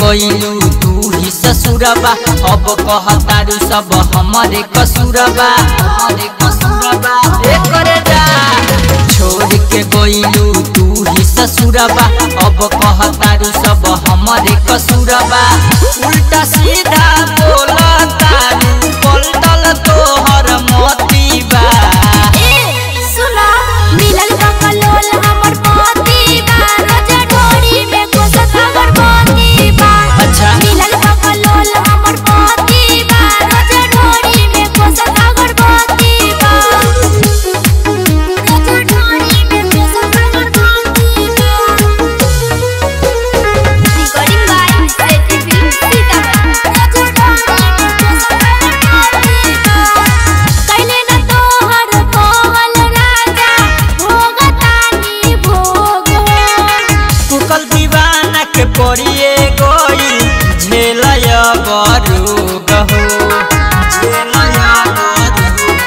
गइलू तू ही ससुरबा अब कहतारू सब हमारे कसूरबा हमारे कसूरबा ए करे जा छोड़ के गइलू तू ही ससुरबा अब कहतारू सब हमारे कसूरबा उल्टा सीधा बोलतारू पलटल तोहर मोतीबा सुना मिलल बकलोल हमर पति बा रोजा ढोरी में कोसत हमर पति बा अच्छा। मिलल बकलोल हमर पति बा रोजा ढोरी में कोसत हमर पति बा रोजा ढोरी में कोसत हमर पति बा recording by Sethi film Sitamarhi रोजा ढोरी में कोसत हमर पति बा कैले न तोहर कोवल राजा भोगतानी भोग कुकल दीवाना के पड़िए गई झेलय बरूग हो झेलय बरूग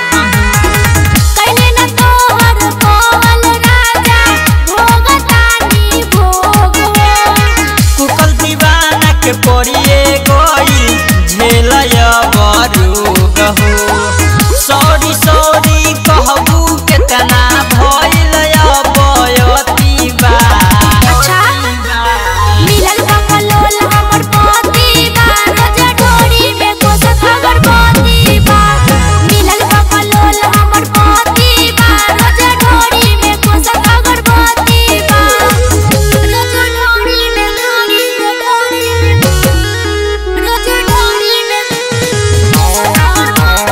कैले न तोहर कोवल राजा भोगतानी भोग कुकल दीवाना के पड़िए गई झेलय बरूग हो सॉरी सॉरी कहबू केतना भइल बयती बा अच्छा मिलल बकलोल हमर पति बा रोजा ढोरी में कोसत हमर पति बा मिलल बकलोल हमर पति बा रोजा ढोरी में कोसत हमर पति बा रोजा ढोरी में ढोरी में ढोरी में रोजा ढोरी में कोसत हमर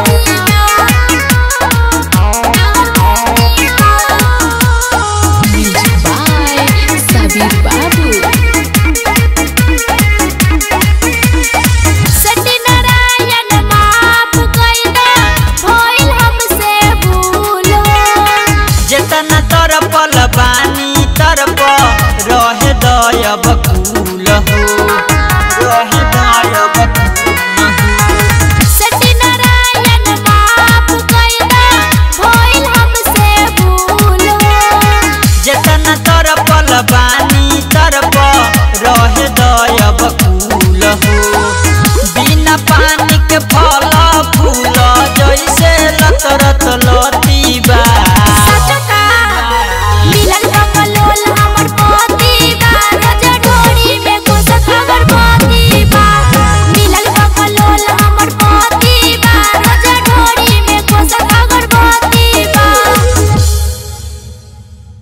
पति बा Music by Sabir Babu. Satyanarayan माफ कइदा भइल हमसे भूल जेतना तरपल बानी तरप रहे दयब कूल